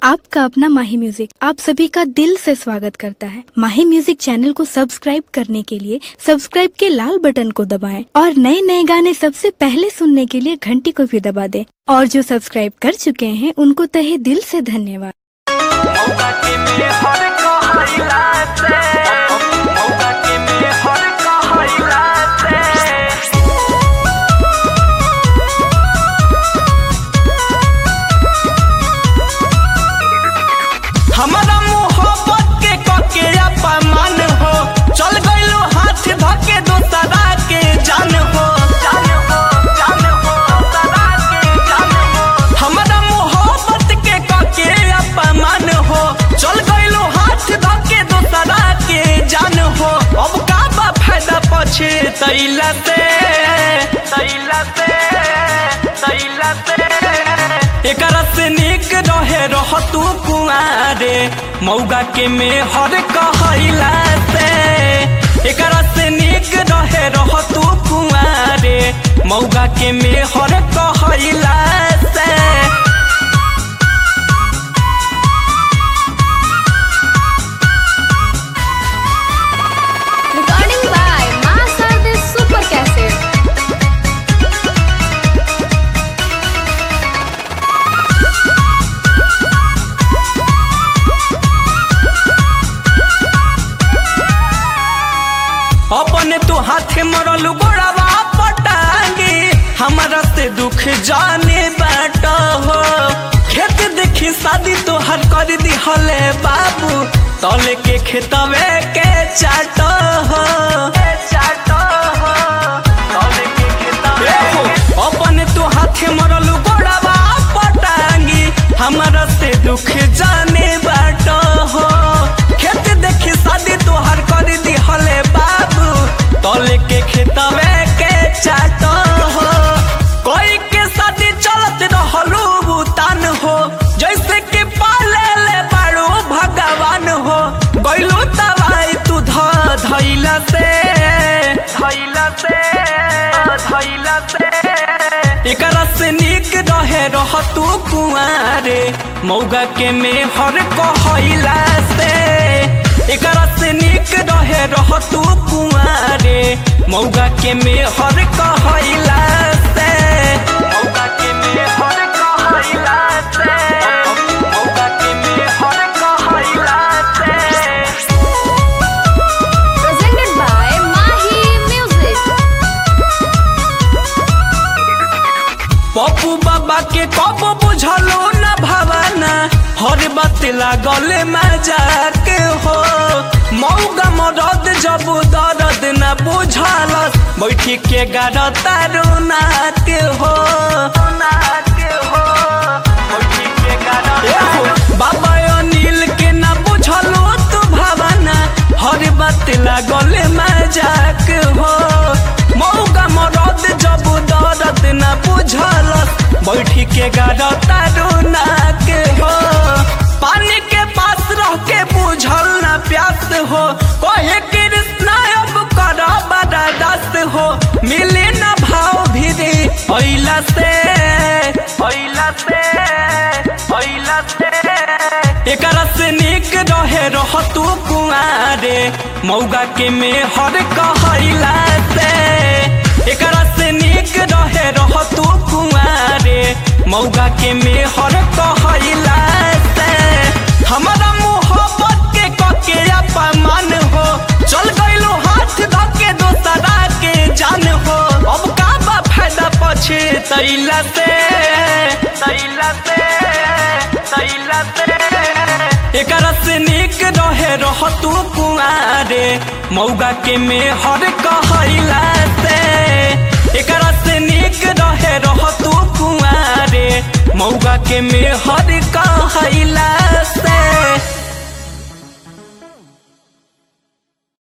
आपका अपना माही म्यूजिक आप सभी का दिल से स्वागत करता है माही म्यूजिक चैनल को सब्सक्राइब करने के लिए सब्सक्राइब के लाल बटन को दबाएं और नए नए गाने सबसे पहले सुनने के लिए घंटी को भी दबा दें और जो सब्सक्राइब कर चुके हैं उनको तहे दिल से धन्यवाद मौका के में हर कहैला से मौका के में हर कहैला से हमारा मोहब्बत के कके अपमान हो चल गइलो हाथ धके दोसरा के जान हो जान हो जान हो दोसरा के जान हो हमारा मोहब्बत के कके अपमान हो चल गइलो हाथ धके दोसरा के जान हो अब का बा फायदा पछे तैला से तैला से तैला से एकरा से निक रहे रह तू कुआरे मौगा के में हर कहैला से एकरा से निक रहे रह तू कुआरे मौगा के में हर कहैला से Recording by Master the Super Cassette. अपने तू हाथे मरल गोड़ावा पटांगे हमारा से दुख जाने बाट हो खेत देखी शादी तो हर कर दी हले बाबू तले के खेतवे के चाट हो चाट हो तले के खेतवे अपने तू हाथे मरल गोड़ावा पटांगी हमारा से दुख जाने बाट हो खेत देखी शादी तोहर कर दी हले बाबू तले के खेतवे के चाट हो कोई के शादी चलत रहलू बुतान हो जैसे कि पाले ले बाड़ू भगवान हो गइलू दवाई तू ध धैला से धैला से धैला से एकरा से निक रहे रह तू कुआरे मौगा के में हर कहैला से एकरा से निक रहे रह तू कुआरे मौगा के में हर कहैला से मौगा के में हर कहैला से मौगा के में हर कहैला से Presented by Mahi Music. Pappu बाबा के कब बुझलो न भावना हर बात लागल मजाक हो मौगा मरद जब दर्द न बुझल बैठी के गाड़ तारू नाक हो नाक हो बैठी के गाड़ बाबा अनिल के न बुझलो तू भावना हर बात लागल मजाक हो मौगा मरद जब दर्द न बुझल बैठी के गाड़ तारू नाक हो पानी के पास रह के बुझल न प्यास हो कहे कृष्णा अब कर बड़ा दस्त हो मिले न भाव भी रे अइला से अइला से अइला से एकरा से निक रहे रह तू कुआरे मौगा के में हर कहैला से एकरा से निक रहे रह तू कुआरे मौगा के में हर कहैला से हमारा मोहब्बत के कके अपमान हो चल गइलो हाथ धके दोसरा के जान हो अब का बा फायदा पछे तैला से तैला से तैला से एकरा से निक रहे रह तू कुआरे मौगा के में हर कहैला से एकरा से निक रहे रह तू कुआरे मौगा के में हर